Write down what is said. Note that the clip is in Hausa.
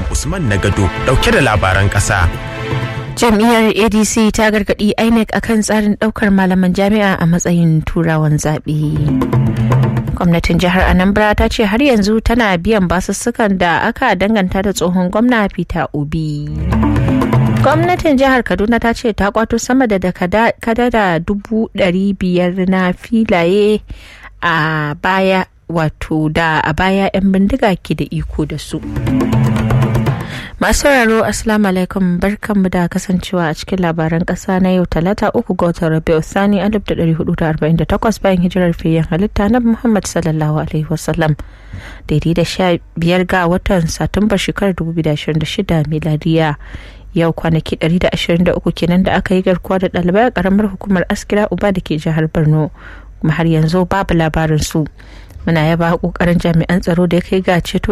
Usman Nagado dauke da labaran ƙasa. Jam'iyyar ADC ta gargaɗi INEC akan tsarin ɗaukar malaman jami'a a matsayin turawan zaɓe. Gwamnatin jihar Anambra ta ce har yanzu tana biyan basussukan da aka danganta da tsohon gwamna Peter Obi. Gwamnatin jihar Kaduna ta ce ta kwato sama da kadada dubu ɗari biyar na filaye a baya wato da a baya 'yan bindiga ke da iko da su. Masu sauraro Assalamu alaikum barkanmu da kasancewa a cikin labaran kasa na yau talata uku ga watan Rabiu Sani 1448 bayan hijirar fiyen halitta na Muhammad sallallahu alaihi wasallam daidai da sha biyar ga watan Satumba shekarar 2026 miladiya yau kwanaki 123 kenan da aka yi garkuwa da ɗalibai a ƙaramar hukumar askira uba da ke jihar Borno kuma har yanzu babu labarin su. muna yaba kokarin jami'an tsaro da ya kai ga ceto